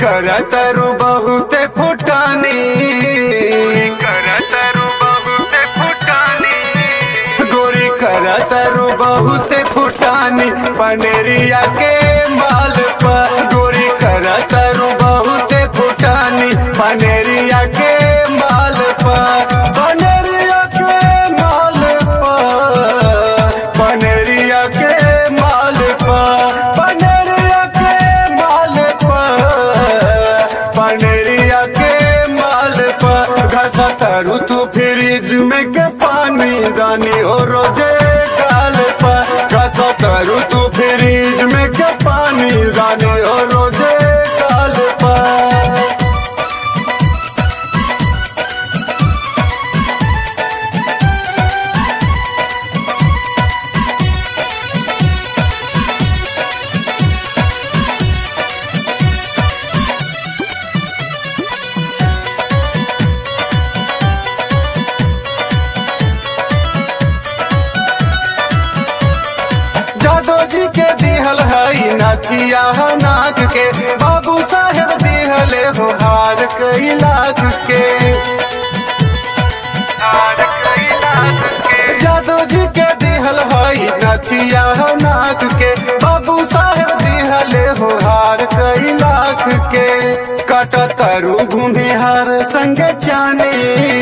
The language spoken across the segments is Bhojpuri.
करतरु बहुते फुटानी करतरु बहुते फुटानी गोरी करतरु बहुते फुटानी पनेरिया के माल पर गोरी करतरु बहुते फुटानी पनेरिया के माल पर पनेरिया के माल पर पनेरिया के माल पर पनेरिया के माल पर पनेरिया के माल पर घसा तरू तू फ्रिज में के पानी रानी हो रोजे काल पर घसा तरू तू फ्रिज में के पानी रानी हो रोजे काल पर जादो जी के दिहल हई नथिया नाक के बाबू साहेब दिहले हो हार कई लाख के जादो जी के दिहल हई नथिया नाक के बाबू साहेब दिहले हो हार कई लाख के कट तरु घूमे हर संग चाने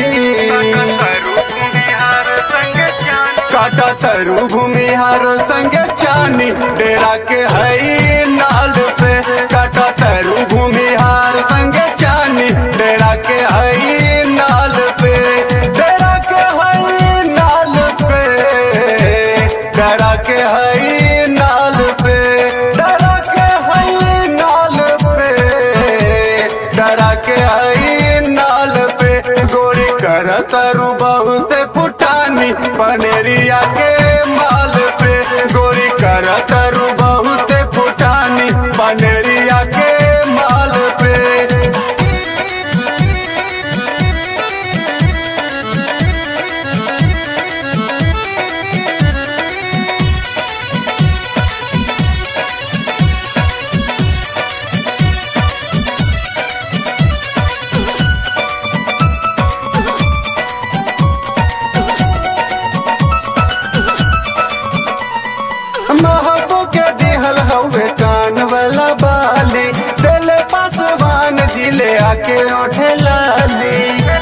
काटा तरु भूमिहार संग चानी डेरा के हई नाल पे काटा तरु भूमिहार संग चानी डेरा के हई नाल पे डेरा के हई नाल पे डेरा के हई नाल पे डेरा के हई नाल पे डरा के हई नाल पे गोरी कर तरु बहुते फुटानी पनेरिया के माल पे गोरी कर तरु बहुते फुटानी पनेरिया के माल पे महबो के दिहल हवे कान वाला बाली दिल पासवान जिले आके ओठे लाली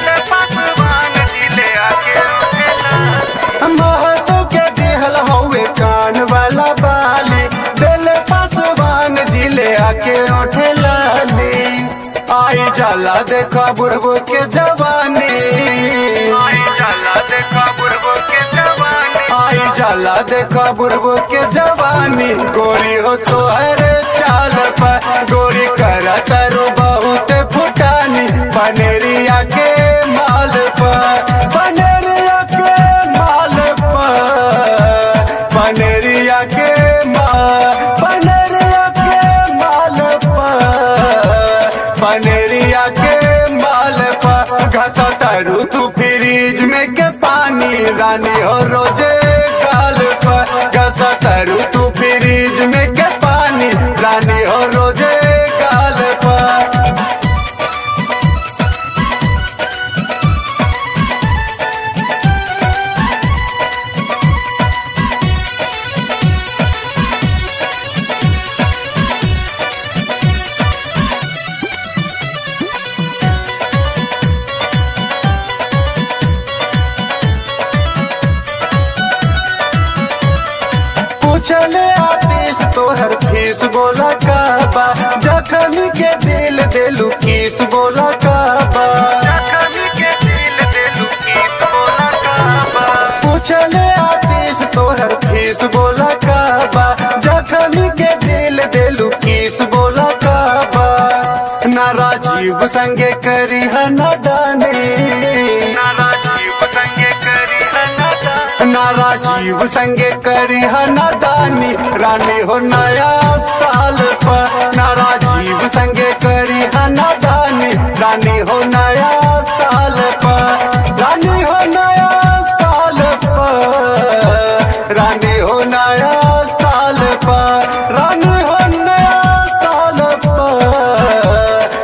महबो के दिहल हवे कान वाला बाली दिल पासवान जिले आके ओठे लाली आई जाला देखा बुढ़बो के जवानी आई जाला देखा बुढ़बो के जवानी आई जाला देखा बुढ़बो के जवानी गोरी हो तो हरे चाल पर गोरी कर तरु बहुत फुटानी पनेरिया के माल पर पनेरिया के माल पर पनेरिया के माल पनेरिया के माल पर पनेरिया के माल पर घसा तरु तू फ्रिज में के पानी रानी हो रोजे काल पर घसा तरु तू फ्रिज में के पानी रानी हो रोजे काल पर पूछले आतिश तोहर फीस बोला काबा जखमी के दिल देलू किस बोला काबा पूछले आतिश तोहर फीस बोला काबा जखमी के दिल देलू किस बोला काबा ना राजीव संगे करी ना जाने ना राजीव संगे करी ना राजीव संगे करी नादानी रानी हो नया साल पर ना राजीव संगे करी नादानी रानी हो नया साल पर रानी हो नया साल पर रानी हो नया साल पर रानी हो नया साल पर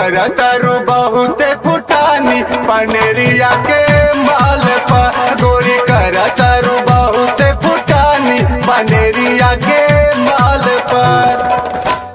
कर तरु बहुते फुटानी पनेरिया के